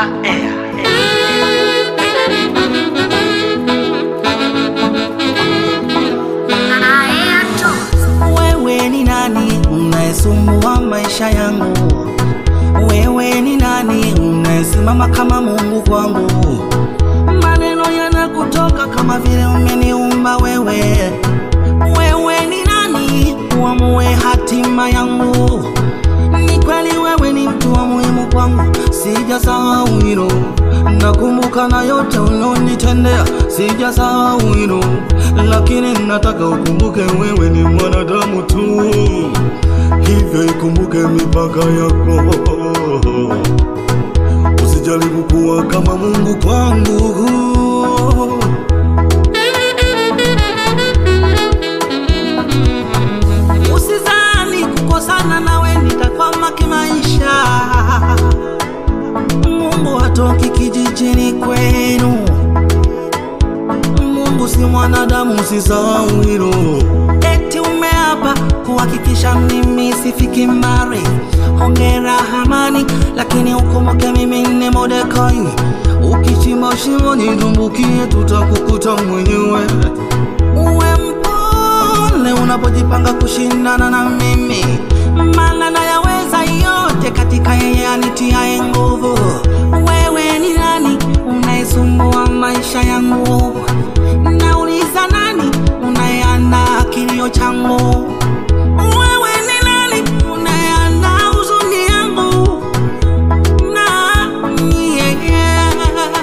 Air. Wewe ni nani unayesumbua maisha yangu? Wewe ni nani unayesimama kama Mungu kwangu? Maneno yanakutoka kama vile umeniumba wewe. Wewe ni nani uamue hatima yangu? Ni kweli wewe ni mtu wa muhimu kwangu, sijasahau hilo. Nakumbuka na yote unonitendea, sijasahau hilo, lakini nataka ukumbuke wewe ni mwanadamu tu, hivyo ikumbuke mipaka yako. Usijaribu kuwa kama Mungu kwangu. Usizani kukosana nawe nitakwama kimaisha. Mungu hatoki kijijini kwenu. Mungu si mwanadamu, usisahau hilo. Eti umeapa kuhakikisha mimi sifiki mbali. Hongera Hamani, lakini ukumbuke mimi ni Mordekai. Ukichimba shimo nidumbukie, tutakukuta mwenyewe. Uwe mpole unapojipanga kushindana na mimi, maana nayaweza yote katika yeye anitiaye nguvu. Wewe ni nani unayesumbua maisha yangu? Nauliza nani unayeanda kilio changu? Wewe ni nani unayeanda huzuni yangu? Na yeah.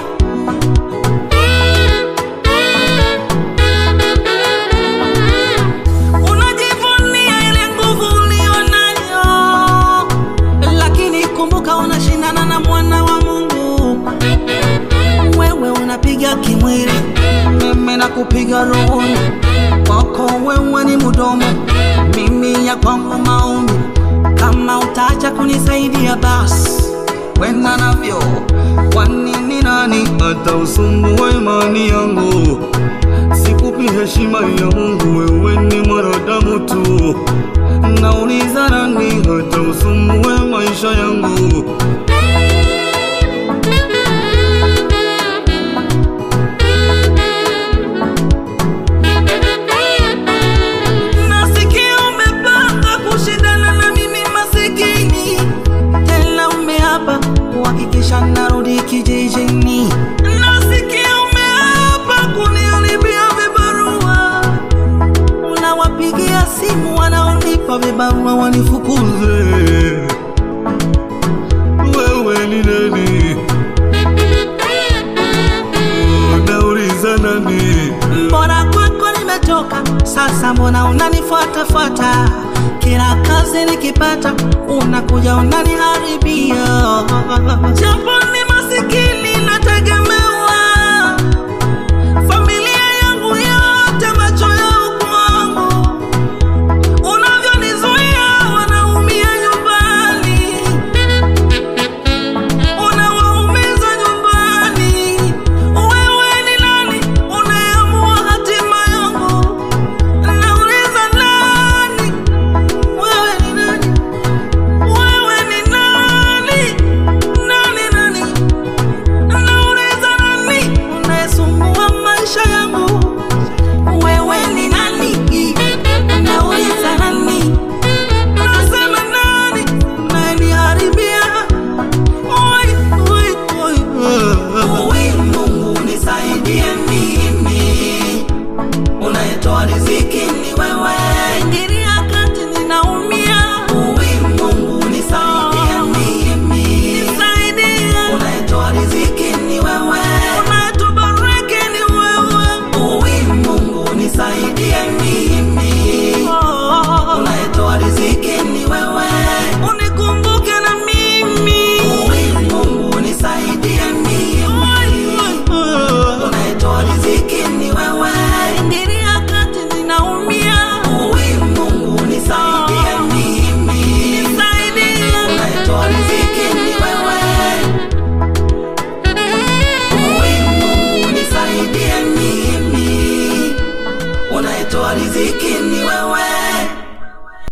Unajivunia ile nguvu ulionayo, lakini kumbuka unashindana na mwana wa Mungu. Wewe unapiga kimwili, mimi nakupiga rohoni. Kwako wewe ni mdomo, mimi ya kwangu maombi. Kama utaacha kunisaidia basi wenda navyo, kwani ni nani hata usumbue imani yangu? Sikupi heshima ya Mungu, wewe ni mwanadamu tu. Nauliza nani hata usumbue maisha yangu? Nasikia umepanga kushindana na mimi masikini, tena umeapa kuhakikisha narudi kijijini. Nasikia umeapa kuniharibia vibarua, unawapigia simu wanaonipa vibarua wanifukuze. Wewe ni nani? Nauliza nani? Mbona kwako nimetoka sasa, mbona unanifuatafuata? Kila kazi nikipata unakuja unaniharibia, japo